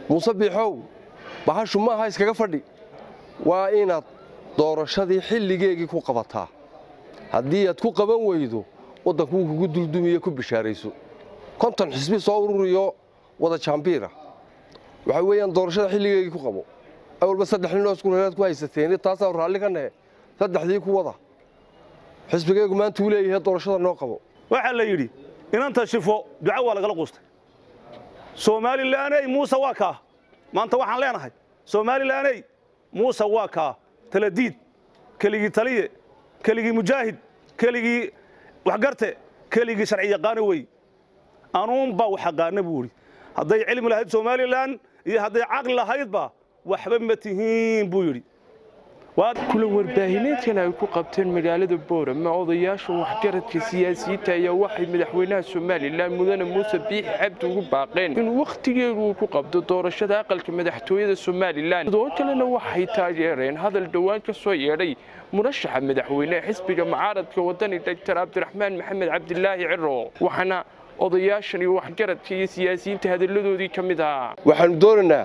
muuse biixow bahashu maaha iskaga fadhi waa inaad doorashadii xilligeegii ku qabataa haddii aad ku qaban weydo waddankuu kugu duldumiye ku bishaarayso konton xisbi soo ururiyo wada jaambiira waxaa weeyaan doorashada xilligeegii ku qabo awalba saddex ninoo iskureeraad ku haysateen taasaa raalli ka nahe saddexdii ku wada xisbigeegu maanta uu leeyahay doorashada noo qabo waxaa la yidhi inanta shifo duca waa lagala quustay somalilaney muuse waa kaa maanta waxaan leenahay somalilaney muuse waa kaa taladiid keligii taliye keligii mujaahid keligii waxgarte keligii sharci yaqaano wey anuunbaa wax aqaana buu idhi hadday cilmi lahayd somalilan iyo hadday caqli lahaydba waxba ma tihiin buu yidhi kulan warbaahineedkan ay ku qabteen magaalada boorama odayaasha waxgaradka siyaasiyiinta ayaa waxay madaxweynaha somalilan mudane muuse biixi cabdi ugu baaqeen in wakhtigeedu uu ku qabto doorashada aqalka madaxtooyada somalilan sidoo kalena waxay taageereen hadal dhowaan ka soo yeedhay murashaxa madaxweyneha xisbiga mucaaradka wadani doctor cabdiraxmaan maxamed cabdilaahi ciro waxaana odayaashan iyo waxgaradka iyo siyaasiyiinta hadalladoodii ka mid ahaa waxaannu doonaynaa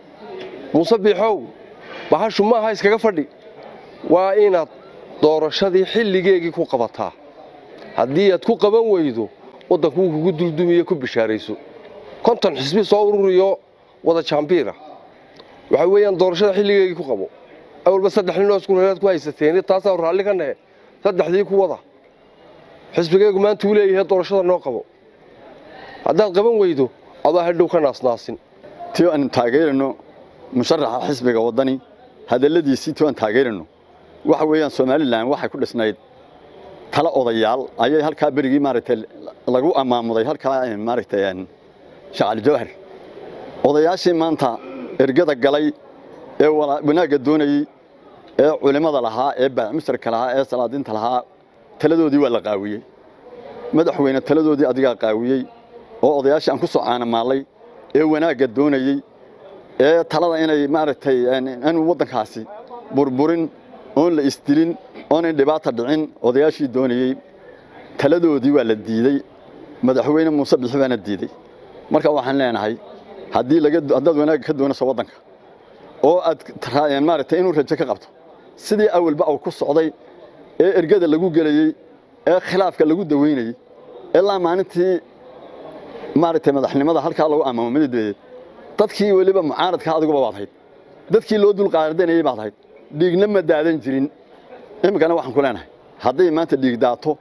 muuse biixow bahashu maaha iskaga fadhi waa inaad doorashadii xilligeegii ku qabataa haddii aad ku qaban weydo waddankuu kugu duldumiye ku bishaarayso konton xisbi soo ururiyo wada jaambiira waxaa weeyaan doorashada xilligeegii ku qabo awalba saddex ninoo iskureeraad ku haysateen taasaa raalli ka nahe saddexdii ku wada xisbigeegu maanta uu leeyahay doorashada noo qabo haddaad qaban weydo adaa hadhow ka naasnaasin ti aanu taageerano musharaxa xisbiga waddani hadalladiisii ti aan taageerano waxa weeyaan somalilan waxay ku dhisnayd tala odayaal ayay halkaa berigii maaragtay lagu ammaamuday halkaa maaragtay shacali jawhar odayaashii maanta ergada galay ee wanaagga doonayey ee culimmada lahaa ee baacmisarka lahaa ee salaadiinta lahaa taladoodii waa la qaawiyey madaxweyne taladoodii adigaa qaawiyey oo odayaashii aan ku soo caanamaallay ee wanaagga doonayey ee talada inay maaragtay inuu waddankaasi burburin oon la isdilin oonan dhibaata dhicin odayaashii doonayey taladoodii waa la diidey madaxweyne muuse bixi baana diidey marka waxaan leenahay haddii haddaad wanaagga ka doonayso waddanka oo aad maaragtay inuu rajo ka qabto sidii awalba uu ku socday ee ergada lagu gelayey ee khilaafka lagu daweynayey ilaa maalintii maaragtay madaxnimada halkaa lagu ammaamo midadeed dadkii weliba mucaaradka adiguba baad hayd dadkii loo dulqaadanayey baad hayd dhiigna ma daadan jirin iminkana waxaan ku leenahay hadday maanta dhiig daato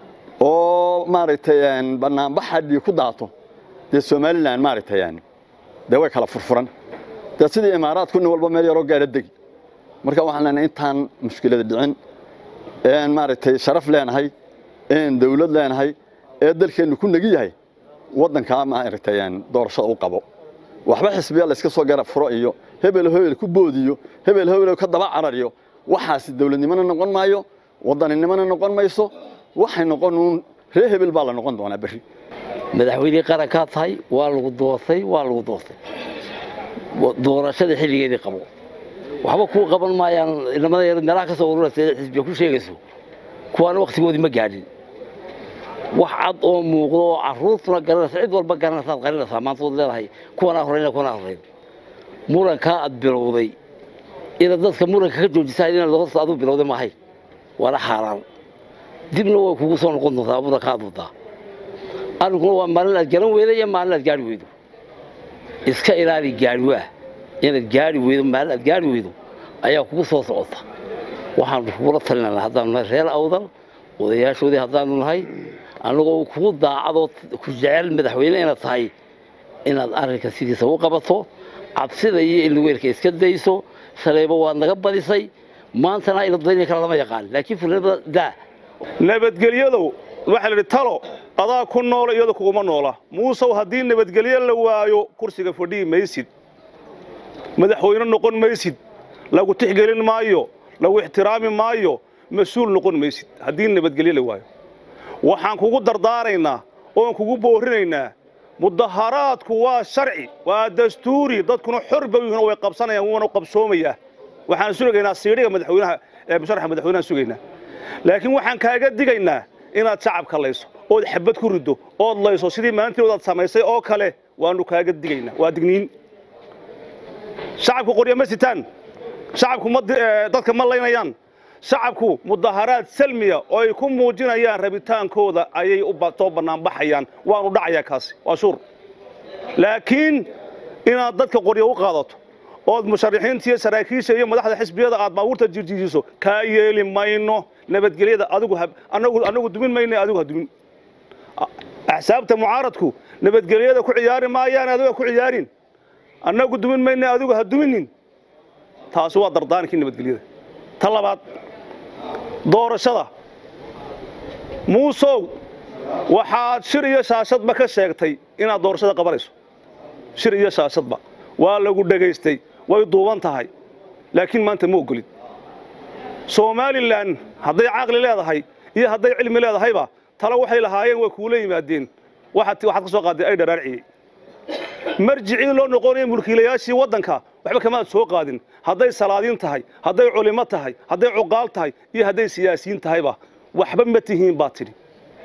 oo maaragtay bannaanbaxa dhiig ku daato dee somalilan maaragtay dee way kala furfuran dee sidii imaaraadku nin walba meel yaroo gaara degi marka waxaan leenahay intaan mushkilada dhicin een maaragtay sharaf leenahay een dawlad leenahay ee dalkeennu ku negi yahay waddankaa maaragtay doorashada u qabo waxba xisbiya la iska soo garab furo iyo hebel hebel ku boodiyo hebel hebel ka daba carariyo waxaasi dawladnimona noqon maayo wadaninimona noqon mayso waxay noqon uun ree hebel baa la noqon doonaa berri madaxweynihii qarankaa tahay waa lagu doortay waa lagu doortay doorashada xilligeedii qabo waxba kuu qaban maayaan inamada yar meelaha ka soo ururaysa xisbiya ku sheegayso kuwaana wakhtigoodii ma gaadhin wax cad oo muuqdo oo caruurtuna garanaysa cid walba garanaysaad qarinaysaa maanta waad leedahay kuwanaa horeyn kuwanaa horeyn murankaa aad bilowday inaad dadka muranka ka joojisaa inaad horta adigu bilowday maahay waana xaaraan dibna way kugu soo noqon doontaa muranka aad wadaa arrinkuna waa maalin aad garan weyda iyo maalin aad gaari weydo iska ilaali gaari waa inaad gaari weydo maalin aad gaari weydo ayaa kugu soo socota waxaanu kugula talinana haddaanu nahay reer awdal odayaashoodii haddaanu nahay annagoo kugu daacadoo ku jecel madaxweyne inaad tahay inaad arrinka sidiisa u qabato cabsida iyo ilweelka iska dayso shalayba waad naga badisay maantana iladayn kale lama yaqaan laakiin furnimada daa nabadgelyadow waxaa la idhi talo adaa ku noola iyada kuguma noola muusow haddii nabadgelyo la waayo kursiga fadhihi maysid madaxweyne noqon maysid lagu tixgelin maayo lagu ixtiraami maayo mas-uul noqon maysid haddii nabadgelyo la waayo waxaan kugu dardaaraynaa oon kugu boorinaynaa mudaharaadku waa sharci waa dastuuri dadkuna xor bay yihiin oo way qabsanayaan wuuna qabsoomayaa waxaan sugaynaa siidhiga madaxweynaha ee musharaxa madaxweynaha sugaynaa laakiin waxaan kaaga digaynaa inaad shacabka layso ood xabad ku riddo ood layso sidii maalintii odaad samaysay oo kale waanu kaaga digaynaa waa digniin shacabku qoryo ma sitaan shacabku ma di- ee, dadka ma laynayaan shacabku mudaharaad salmiya oo ay ku muujinayaan rabitaankooda ayay u ba- soo bannaanbaxayaan waanu dhacayaa kaasi waa shuur laakiin inaad dadka qoryo u qaadato ood musharaxiinta iyo saraakiisha iyo madaxda xisbiyada aad baabuurta jirjiiso kaa yeeli mayno nabadgelyada adigu ha- anagu anagu dumin mayno adigu ha dumin axsaabta mucaaradku nabadgelyada ku ciyaari maayaan adiga ku ciyaarin annagu dumin mayno adigu ha duminin taasi waa dardaankii nabadgelyada ta labaad doorashada muusow waxaad shir iyo shaashadba ka sheegtay inaad doorashada qabanayso shir iyo shaashadba waa lagu dhegaystay way duuban tahay laakiin maanta ma ogolid somalilan hadday caqli leedahay iyo hadday cilmi leedahayba talo waxay lahaayeen way kuula yimaadeen waxaad waxaad ka soo qaaday ay dharaarciyey marjicii loo noqonaya mulkiilayaashii waddanka waxba kamaad soo qaadin hadday salaadiin tahay hadday culimo tahay hadday cuqaal tahay iyo hadday siyaasiyiin tahayba waxba ma tihiin baad tidhi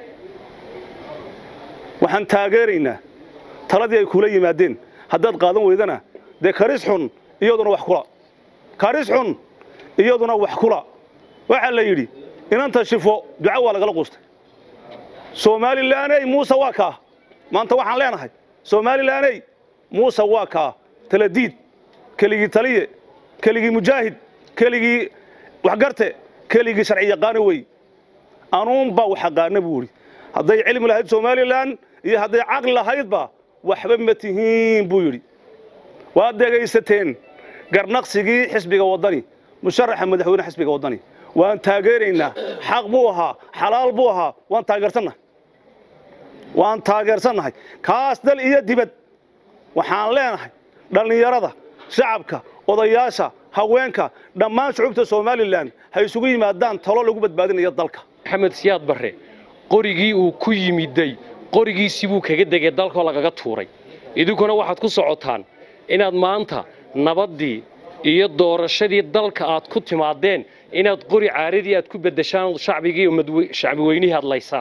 waxaan taageeraynaa taladii ay kula yimaadeen haddaad qaadan weydana dee karis xun iyaduna wax kula karis xun iyaduna wax kula waxaa la yidhi inanta shifo duco waa lagala quustay somalilaney muuse waa kaa maanta waxaan leenahay somalilaney muuse waa kaa taladiid keligii taliye keligii mujaahid keligii waxgarte keligii sharci yaqaano wey anuunbaa wax aqaana buu idhi hadday cilmi lahayd somalilan iyo hadday caqli lahaydba waxba ma tihiin buu yidhi waad dhegaysateen garnaqsigii xisbiga waddani musharaxa madaxweyne xisbiga waddani waan taageeraynaa xaq buu ahaa xalaal buu ahaa waan taageersannahay waan taageersannahay kaas dal iyo dibad waxaan leenahay dhallinyarada shacabka odayaasha haweenka dhammaan shucubta somalilan ha isugu yimaadaan talo lagu badbaadinayo dalka maxamed siyaad barre qorigii uu ku yimiday qorigiisii buu kaga degay dalkoo lagaga tuuray idinkuna waxaad ku socotaan inaad maanta nabaddii iyo doorashadii dalka aad ku timaadeen inaad qori caaradii aad ku beddeshaan shacbigii madwe- shacbi weynihii hadlaysaan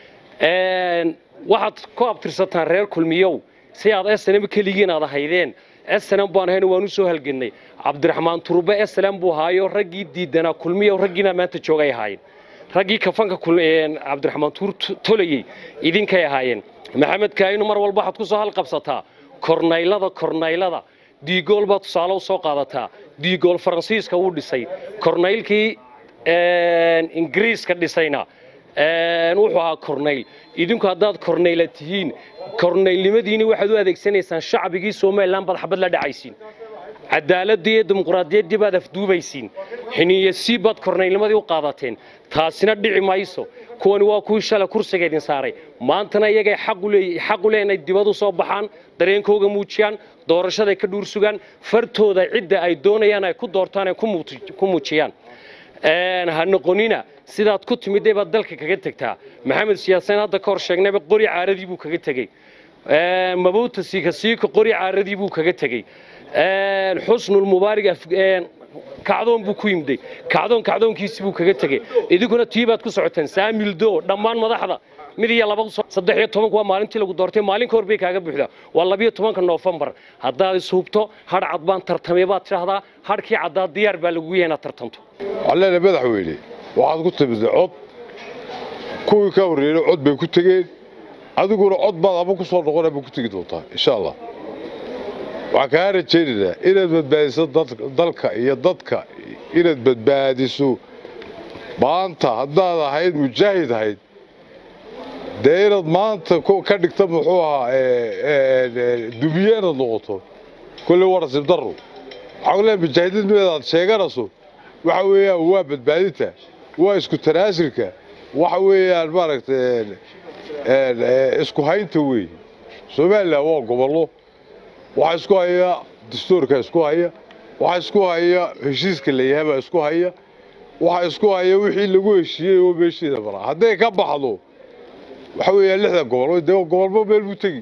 waxaad ku abtirsataan reer kulmiyow si aad snm keligiin aad ahaydeen snm baan ahayn waan u soo halgennay cabdiraxmaan turbe snm buu ahaayo raggii diidanaa kulmiyow raggiina maanta joogay ahaayeen raggii kafanka kul- een, cabdiraxmaan tuur t- tolayey idinkay ahaayeen maxamed kaayinu mar walba waxaad ku soo halqabsataa kornaylada kornaylada diigool baad tusaale u soo qaadataa diigool faransiiska wuu dhisay kornaylkii een, ingiriiska dhisayna een, wuxuu ahaa kornayl idinku haddaad kornayla tihiin kornaylnimadiini waxaad u adeegsanaysaan shacbigii somalilan baad xabad la dhacaysiin cadaaladii iyo dimuqraadiyaddii baad afduubaysiin xiniyasii baad kornaylnimadii u qaadateen taasina dhici mayso kuwani waa kuwii shalay kursiga idin saaray maantana iyagay xaq u leeyi- xaq u leeyihin inay dibad u soo baxaan dareenkooga muujiyaan doorashaday ka dhuur sugaan fartooda cidda ay doonayaan ay ku doortaan ay ku muuti- ku muujiyaan Een, ha noqonina sidaad ku timidday baad dalka kaga tegtaa maxamed siyaaseen hadda ka hor sheegnayba qori caaradii buu kaga tegey Een, mabuuta siika siika qori caaradii buu kaga tegey Een, xusnul mubaarig af- een, kacdoon buu ku yimday kacdoon kacdoonkiisii buu kaga tegey idinkuna tii baad ku socoteen saamildo dhammaan madaxda mid iyo laba soo- saddex iyo tobanku waa maalintii lagu doortay maalin ka hor bay kaaga buuxdaa waa labiyo tobanka noofembar haddaad ishubto hadh cad baan tartamay baad tidhahdaa hadhkii caddaa diyaar baa lagu yahay inaad tartanto علينا madaxweyne waxaad ku timid cod kuwii ka horreeyay cod bay ku tageen adiguna cod baad ama ku soo noqon ama ku tegi doontaa insha allah waxaan kaa rajaynaynaa inaad badbaadiso dad- dalka iyo dadka inaad badbaadiso maanta haddaad ahayd mujaahid ahayd dee inaad maanta ku- ka dhigta muxuu ahaa dubiye inaad noqoto kolley waa nasiib darro waxaa leeyahay mujaahidinimada aad sheeganayso waxa weeyaan waa badbaadinta waa isku tanaasulka waxa weeyaan maaragtay een, een, ee, isku haynta weeye somalilan waa gobollo waxaa isku haya dastuurka isku haya waxaa isku haya heshiiska la yahay baa isku haya waxaa isku haya wixii lagu heshiiyey oo meesheeda maraa hadday ka baxdo waxa weeyaan lixda gobol dee gobolba meel buu tegi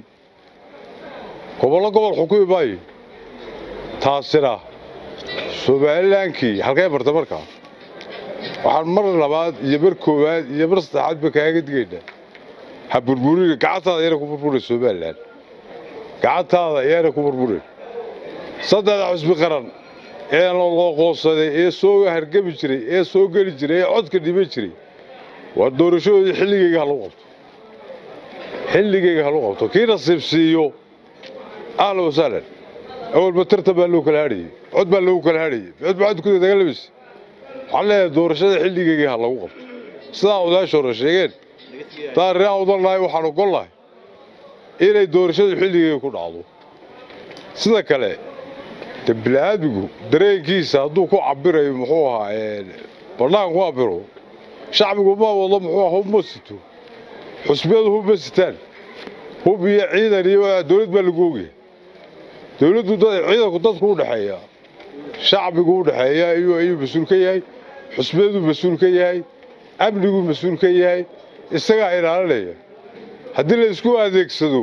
gobollo gobol xukumi maayo taasina somalilankii halkay marta markaa waxaan mar labaad iyo mar koowaad iyo mar saddexaad ba kaaga digaynaa ha burburina gacantaada ayaana ku burburin somalilan gacantaada ayaana ku burburin saddexda xusbi qaran ee laqoonsaday ee soo hargami jiray ee soo geli jiray ee codka dhiban jiray waa doorashadoodii xilligeyga ha lagu qabto xilligeyga ha lagu qabto kii nasiib siiyo ahla wasahlan awalba tartan baa loo kala hadhayey cod baa loogu kala hadhayey cod baa cod ku dagaalamaysa waxaan leeyahay doorashada xilligeyga ha lagu qabto sidaa odaasha hore sheegeen taa reeha udan lahay waxaan ogol lahay inay doorashadu xilligeyga ku dhacdo sida kale de bini'aadmigu dareenkiisa hadduu ku cabirayo muxuu ahaa bannaan ku cabiro shacbigu ma wado muxuu aha hub ma sito xusbiyadu hub ma sitaan hub iyo ciidan iyo dowlad baa lagu ogyahay dowladdu ciidanku dadku u dhexeeya shacbigu u dhexeeya ayuu ayuu mas-uul ka yahay xusbiyadu mas-uul ka yahay amnigu mas-uul ka yahay isagaa ilaalinaya haddii la isku adeegsado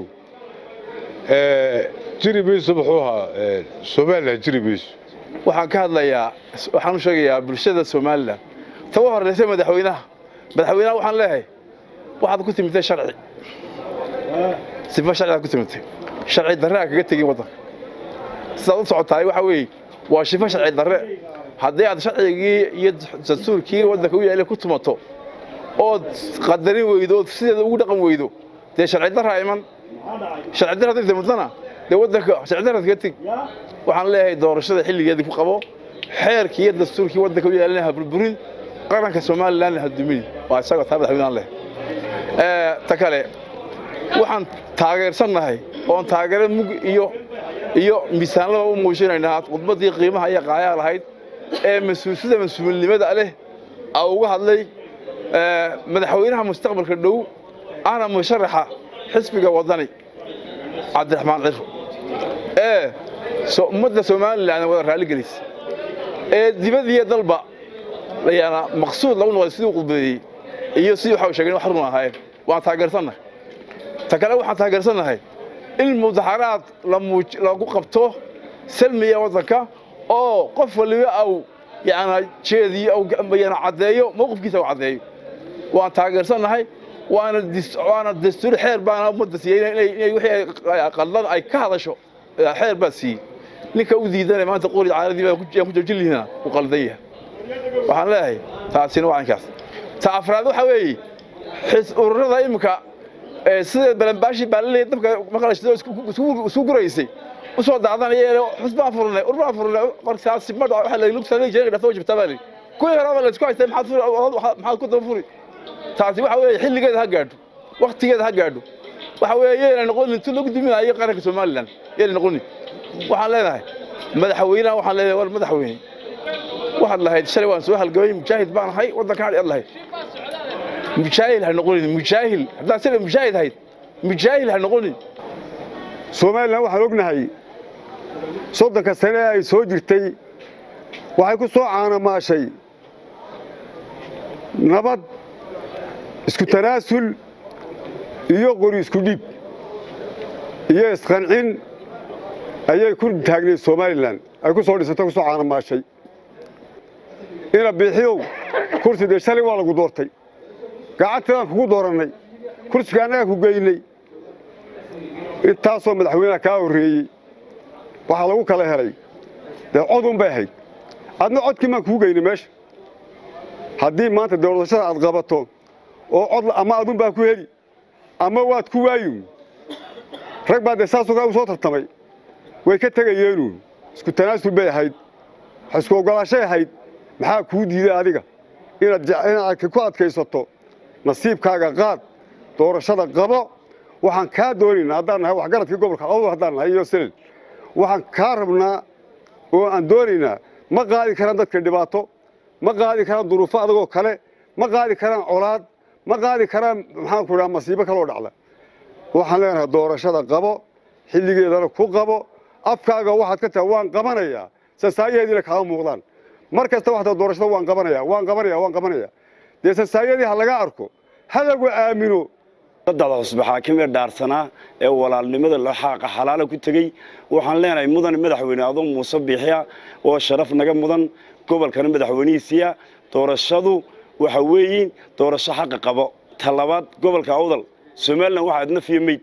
jiri mayso muxuu ahaa somalilan jiri mayso waxaan ka hadlayaa waxaan u sheegayaa bulshada somalilan ta u horraysa madaxweynaha madaxweynaha waxaan leeyahay waxaad ku timitay sharci sifo sharciaad ku timitay sharci darre aan kaga tegin waddanka sidaad u socotahay waxa weeye waa shifo sharci darre haddii aad sharcigii iyo dastuurkii waddanka u yaallay ku tumato ood qadarin weydo ood sideeda ugu dhaqan weydo dee sharci darraa iman sharci darra hadday timatana dee waddanka sharci darraad kaga teg waxaan leeyahay doorashada xilligeedii ku qabo xeerkii iyo dastuurkii waddanka u yaallana ha burburin qaranka somalilandna ha dumini waa isagoo taa madaxweynahan leh ta kale waxaan taageersannahay oon taageero mug iyo iyo miisaanlaba u muujinaynaa khudbaddii qiimaha iyo qaayaa lahayd ee mas-uulsida mas-uulnimada leh a uga hadlay madaxweynaha mustaqbalka dhow ahna musharaxa xisbiga waddani cabdiraxmaan ciro ee ummadda somalilan wada raalligelisa ee dibadiiyo dalba yaana maqsuud lagu noqday siduu qudbeeyey iyo sidii waxa sheegeen wax run ahaayeen waan taageersannahay ta kale waxaan taageersannahay in mudaxaraad lagu qabto salmiya waddanka oo qof waliba au yana jeediyo yana caddeeyo mowqifkiisa u caddeeyo waan taageersannahay waana waana dastuur xeer baana ummadda siiyey inay wixii qaldan ay ka hadasho xeer baa siiyey ninka u diidanay maanta qori caaladii baa ku joojin lihiina uu qaldan yahay waxaan leeyahay taasina waa inkaas ta afraad waxa weeye xis ururada imika sida balanbaashi baalaleey dabka maqlashado isku guraysay u soo daadanaya xusbaan furnay urbaan furnay qorkaasi madha waxa la lugsanay jeega dhafo jibta baa kuwii horeba la isku haystay maxaad furi maxaad ku daba furi taasi waxa weeye xilligeeda ha gaadho waktigeeda ha gaadho waxa weeye yeena noqonin intu lagu duminayo qaranka somalilan yeena noqonin waxaan leenahay madaxweynaha waxaan leenahay war madaxweyne waxaad lahayd shalay waan soo halgamay mujaahid baan ahay waddanka hadhi ad lahayd mujaahil ha noqonin mujaahil haddaad sida mujaahid ahayd mujaahil ha noqonin somalilan waxaan ognahay soddonka sane ee ay soo jirtay waxay ku soo caanamaashay nabad isku tanaasul iyo qori isku dhiib iyo isqancin ayay ku taagnayd somalilan ay ku soo dhisantay ku soo caanamaashay ina biixiyow kursi dee shalay waa lagu doortay gacantadaan kugu doorannay kursiga annagaa ku geynay intaasoo madaxweynaha kaa horreeyey waxaa lagu kala helay dee codun bay ahayd adna codkii maan kuu geynay meesha haddii maanta doorashada aad qabato oo cod ama adun baa ku heli ama waad ku waayu rag baa dee saasoo kale u soo tartamay way ka tegayeenu isku tanaasul bay ahayd isku oggolaashay ahayd maxaa kuu diiday adiga inaad ku adkaysato nasiibkaaga qaad doorashada qabo waxaan kaa doonaynaa haddaan nahay waxgaradkii gobolka awdal haddaan nahay iyo selel waxaan kaa rabnaa oo aan doonaynaa ma qaadi karaan dadka dhibaato ma qaadi karaan duruufo adagoo kale ma qaadi karaan colaad ma qaadi karaan maxaanku idhaha masiibo kaloo dhacda waxaan leenahay doorashada qabo xilligeedana ku qabo afkaaga waxaad ka tahay waan qabanayaa sasaayaheediina kaama muuqdaan mar kasta waxtaa doorashada waan qabanaya waan qabanaya waan qabanaya dee sasaayadii ha laga arko ha lagu aamino dada cusbe xaakimee dhaarsanaa ee walaalnimada xaaqa xalaala ku tegey waxaan leenahay mudan madaxweyne adoo muuse biixiya oo sharaf naga mudan gobolkana madaxweynihiisiya doorashadu waxa weeyiin doorasho xaqa qabo ta labaad gobolka awdal somalilan waxaa adnafiyo meyd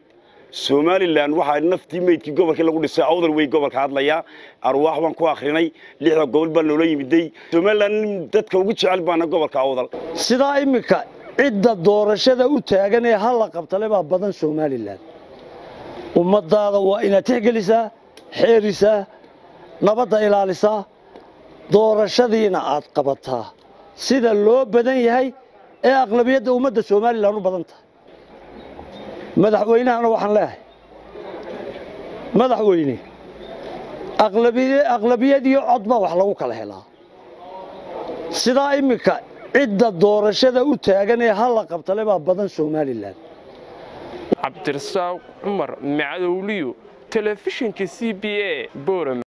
somalilan waxaa naftii meydkii gobolkii lagu dhisay awdal wey gobolka hadlayaa arwaax baan ku akhrinay lixda gobol baa loola yimiday somalilan dadka ugu jecel baana gobolka awdal sidaa iminka cidda doorashada u taagan ee halla qabtale baa badan somalilan ummadaada waa inaad tixgelisaa xeerisaa nabadda ilaalisaa doorashadiina aad qabataa sida loo badan yahay ee aqlabiyadda ummadda somalilan u badan tahay madaxweynahana waxaan leeyahay madaxweyne aqlabiyadiyo cod baa wax lagu kala helaa sidaa iminka cidda doorashada u taagan ee halla qabtale baa badan somalilan cabdirasaaq cumar macadowliyo telefishinka c b a boram